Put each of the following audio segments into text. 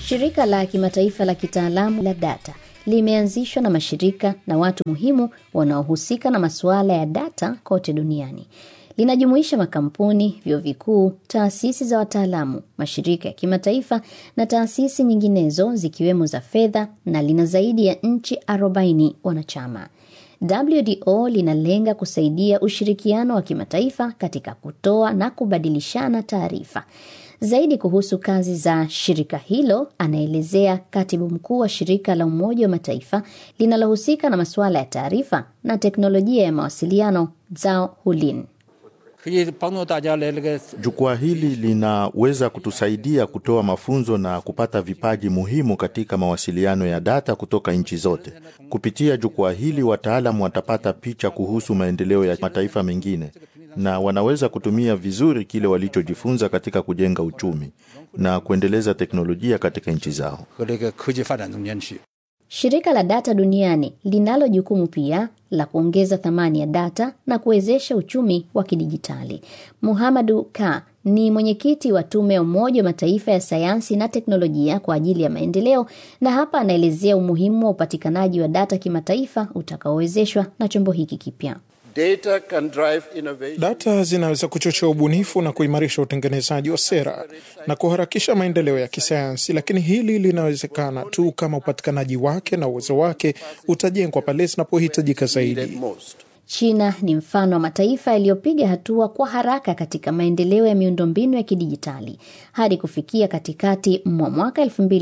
Shirika la kimataifa la kitaalamu la data limeanzishwa na mashirika na watu muhimu wanaohusika na masuala ya data kote duniani. Linajumuisha makampuni, vyuo vikuu, taasisi za wataalamu, mashirika ya kimataifa na taasisi nyinginezo zikiwemo za fedha na lina zaidi ya nchi 40 wanachama. WDO linalenga kusaidia ushirikiano wa kimataifa katika kutoa na kubadilishana taarifa. Zaidi kuhusu kazi za shirika hilo anaelezea katibu mkuu wa shirika la Umoja wa Mataifa linalohusika na masuala ya taarifa na teknolojia ya mawasiliano Zhao Hulin. Jukwaa hili linaweza kutusaidia kutoa mafunzo na kupata vipaji muhimu katika mawasiliano ya data kutoka nchi zote. Kupitia jukwaa hili, wataalamu watapata picha kuhusu maendeleo ya mataifa mengine na wanaweza kutumia vizuri kile walichojifunza katika kujenga uchumi na kuendeleza teknolojia katika nchi zao. Shirika la data duniani linalo jukumu pia la kuongeza thamani ya data na kuwezesha uchumi wa kidijitali. Muhamadu Ka ni mwenyekiti wa tume ya Umoja wa Mataifa ya sayansi na teknolojia kwa ajili ya maendeleo, na hapa anaelezea umuhimu wa upatikanaji wa data kimataifa utakaowezeshwa na chombo hiki kipya. Data, can drive innovation. Data zinaweza kuchochea ubunifu na kuimarisha utengenezaji wa sera na kuharakisha maendeleo ya kisayansi, lakini hili linawezekana tu kama upatikanaji wake na uwezo wake utajengwa pale zinapohitajika zaidi. China ni mfano wa mataifa yaliyopiga hatua kwa haraka katika maendeleo ya miundombinu ya kidijitali. Hadi kufikia katikati mwa mwaka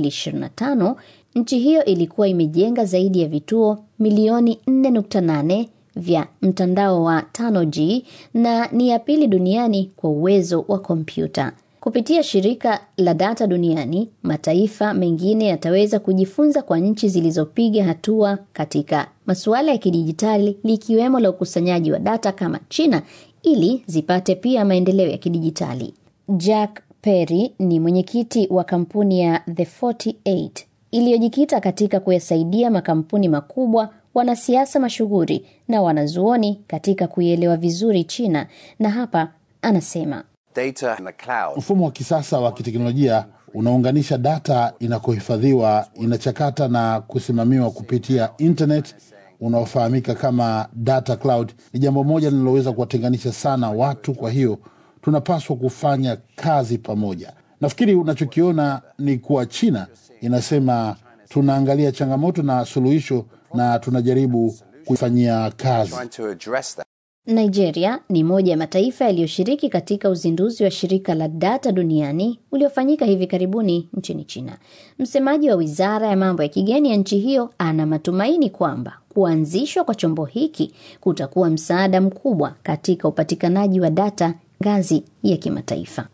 2025, nchi hiyo ilikuwa imejenga zaidi ya vituo milioni 4.8 vya mtandao wa 5G na ni ya pili duniani kwa uwezo wa kompyuta. Kupitia shirika la data duniani, mataifa mengine yataweza kujifunza kwa nchi zilizopiga hatua katika masuala ya kidijitali likiwemo la ukusanyaji wa data kama China ili zipate pia maendeleo ya kidijitali. Jack Perry ni mwenyekiti wa kampuni ya The 48 iliyojikita katika kuyasaidia makampuni makubwa wanasiasa mashuhuri na wanazuoni katika kuielewa vizuri China, na hapa anasema Data in the cloud. Mfumo wa kisasa wa kiteknolojia unaunganisha data inakohifadhiwa, inachakata na kusimamiwa kupitia internet unaofahamika kama data cloud. Ni jambo moja linaloweza kuwatenganisha sana watu, kwa hiyo tunapaswa kufanya kazi pamoja. Nafikiri unachokiona ni kuwa China inasema tunaangalia changamoto na suluhisho na tunajaribu kuifanyia kazi. Trying to address that. Nigeria ni moja ya mataifa yaliyoshiriki katika uzinduzi wa shirika la data duniani uliofanyika hivi karibuni nchini China. Msemaji wa wizara ya mambo ya kigeni ya nchi hiyo ana matumaini kwamba kuanzishwa kwa chombo hiki kutakuwa msaada mkubwa katika upatikanaji wa data ngazi ya kimataifa.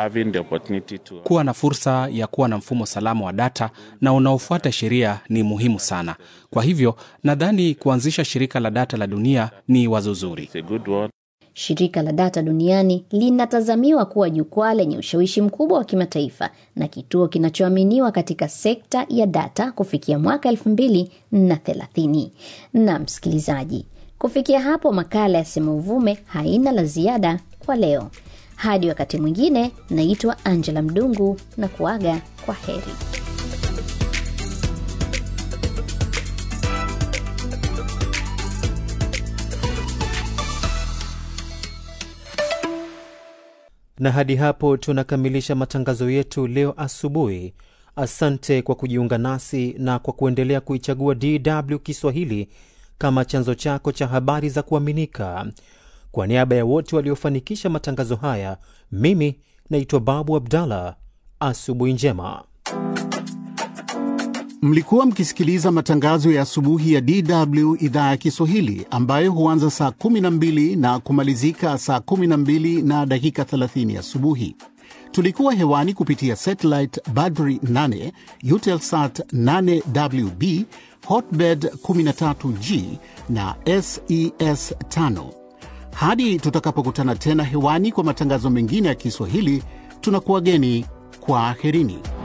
Kuwa na fursa ya kuwa na mfumo salama wa data na unaofuata sheria ni muhimu sana. Kwa hivyo nadhani kuanzisha shirika la data la dunia ni wazo zuri. Shirika la data duniani linatazamiwa kuwa jukwaa lenye ushawishi mkubwa wa kimataifa na kituo kinachoaminiwa katika sekta ya data kufikia mwaka elfu mbili na thelathini. Na msikilizaji, kufikia hapo makala ya Sema Uvume haina la ziada kwa leo. Hadi wakati mwingine, naitwa Angela Mdungu na kuaga kwa heri. Na hadi hapo tunakamilisha matangazo yetu leo asubuhi. Asante kwa kujiunga nasi na kwa kuendelea kuichagua DW Kiswahili kama chanzo chako cha habari za kuaminika. Kwa niaba ya wote waliofanikisha matangazo haya, mimi naitwa Babu Abdallah. Asubuhi njema. Mlikuwa mkisikiliza matangazo ya asubuhi ya DW idhaa ya Kiswahili ambayo huanza saa 12 na kumalizika saa 12 na dakika 30 asubuhi. Tulikuwa hewani kupitia satellite Badri 8, Eutelsat 8WB, Hotbird 13G na SES 5. Hadi tutakapokutana tena hewani kwa matangazo mengine ya Kiswahili, tunakuwageni kwa aherini.